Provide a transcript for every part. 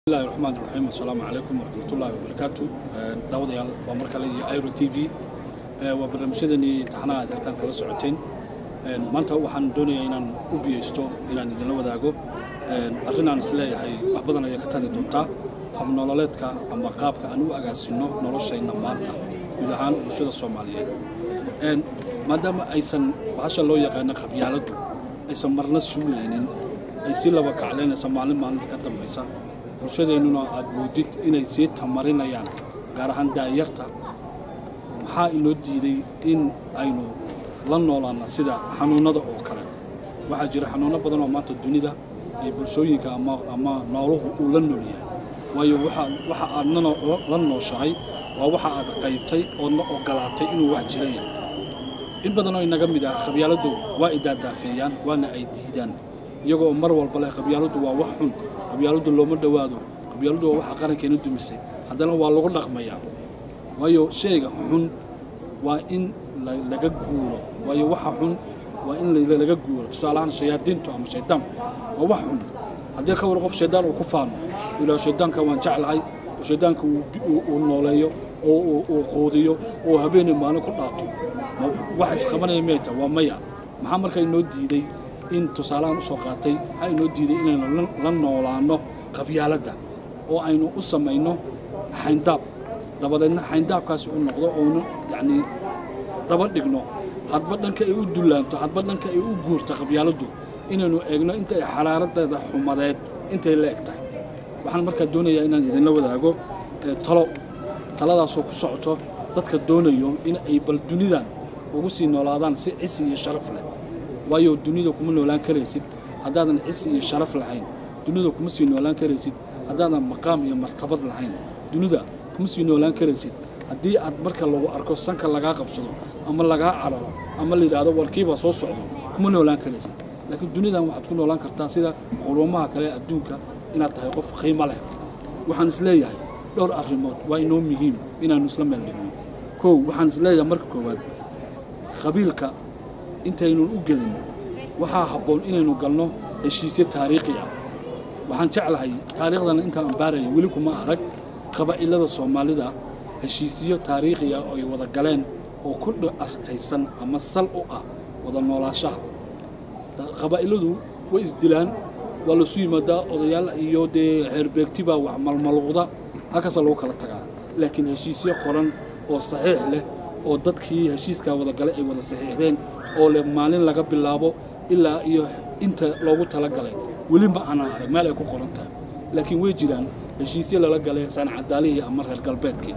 bismillahi raxmaan raxiim assalaamu calaykum waraxmatullaahi wabarakaatu daawadayaal waa mar kale iyo iro t v waa barnaamijyadanii taxanaha aad halkaan kala socoteen maanta waxaan doonayaa inaan u biyeysto inaan idinla wadaago arrin aan isleeyahay wax badan ayaa ka tali doontaa habnololeedka ama qaabka aan u agaasinno noloshayna maanta guud ahaan bulshada soomaaliyeed maadaama aysan bahasha loo yaqaano qabyaaladdu aysan marna suulaynin ay si laba kaclaynaysa maalin maalinta ka dambaysa bulshadeennuna aad moodid inay sii tamarinayaan gaar ahaan daayarta maxaa inoo diiday in aynu la noolaanna sida xanuunnada oo kale waxaa jira xanuunno badan oo maanta dunida ay bulshooyinka ama nooluhu uu la nool yahay waayo waxa aadna la nooshahay waa waxa aad qaybtay oodna ogolaatay inuu wax jira yahay in badanoo inaga mid ah qabyaaladdu waa idaadaafeeyaan waana ay diidaan iyagoo mar walba leh qabyaaladdu waa wax xun qabyaaladdu looma dhowaado qabyaaladdu waa waxa qarankeena dumisay haddana waa lagu dhaqmayaa waayo shayga xun waa in laga guuro waayo waxa xun waa in laga guuro tusaalahaan shayaadiintu ama shaydaanku waa wax xun haddii ka war qof shaydaan uu ku faano ilaa shaydaanka waan jeclahay oo shaydaanka uu nooleeyo oo uu quudiyo oo habeenay maalin ku dhaato wax isqabanaya mayta waa maya maxaa marka inoo diiday in tusaalahaan u soo qaatay waxaa inoo diiday inaynu la noolaanno qabyaaladda oo aynu u samayno xayndaab dabadeedna xayndaabkaasi u noqdo oonu yacnii daba dhigno hadba dhanka ay u dullaanto hadba dhanka ay u guurta qabyaaladdu inaynu eegno inta ay xaraaradeeda xumadeed intay la eg tahay waxaan markaa doonayaa inaan idinla wadaago talo taladaasoo ku socoto dadka doonayo in ay bal dunidan ugu sii noolaadaan si cisi iyo sharaf leh waayo dunida kuma noolaan karaysid haddaadan cisi iyo sharaf lahayn dunida kuma sii noolaan karaysid haddaadan maqaam iyo martabad lahayn dunida kuma sii noolaan karaysid haddii aad marka lagu arko sanka lagaa qabsado ama lagaa cararo ama la yidhaahdo warkiibaa soo socdo kuma noolaan karaysid laakiin dunidan waxaad ku noolaan kartaa sida qurumaha kale ee adduunka inaad tahay qof qiimo leh waxaan isleeyahay dhowr arrimood waa inoo muhiim inaannu isla meel dhigno kow waxaan isleeyahay marka koowaad qabiilka intaynu u gelin waxaa habboon inaynu galno heshiisyo taariikhi ah waxaan jeclahay taariikhdana intaan ambaaraya weli kuma arag qabaa'ilada soomaalida heshiisyo taariikhi ah oo ay wada galeen oo ku astaysan ama sal u ah wada noolaashaha qabaa'iladu way isdilaan waa lasu yimaadaa odayaal iyo dee xeerbeegtibaa wax malmaluuqda halkaasa lagu kala tagaa laakiin heshiisyo qoran oo saxiix leh oo dadkii heshiiskaa wada galay ay wada saxiixdeen oo leh maalin laga bilaabo ilaa iyo inta loogu talagalay weli ma aanan arag meel ay ku qoran tahay laakiin way jiraan heshiisyo lala galay saanacadaalihii ama reer galbeedkii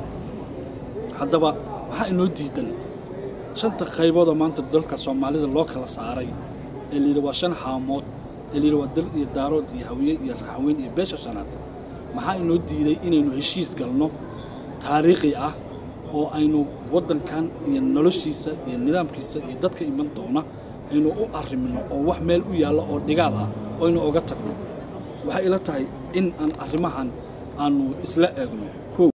haddaba waxaa inoo diidan shanta qayboodoo maanta dalka soomaalida loo kala saaray ee layidhi waa shan haamood ee layidhi waa dal iyo daarood iyo hawiye iyo raxweyn iyo beesha shanaad maxaa inoo diiday inaynu heshiis galno taariikhi ah oo aynu waddankan iyo noloshiisa iyo nidaamkiisa iyo dadka iman doona aynu u arrimino oo wax meel u yaallo oo dhigaal ah oo aynu oga tagno waxay ila tahay in aan arrimahan aannu isla eegno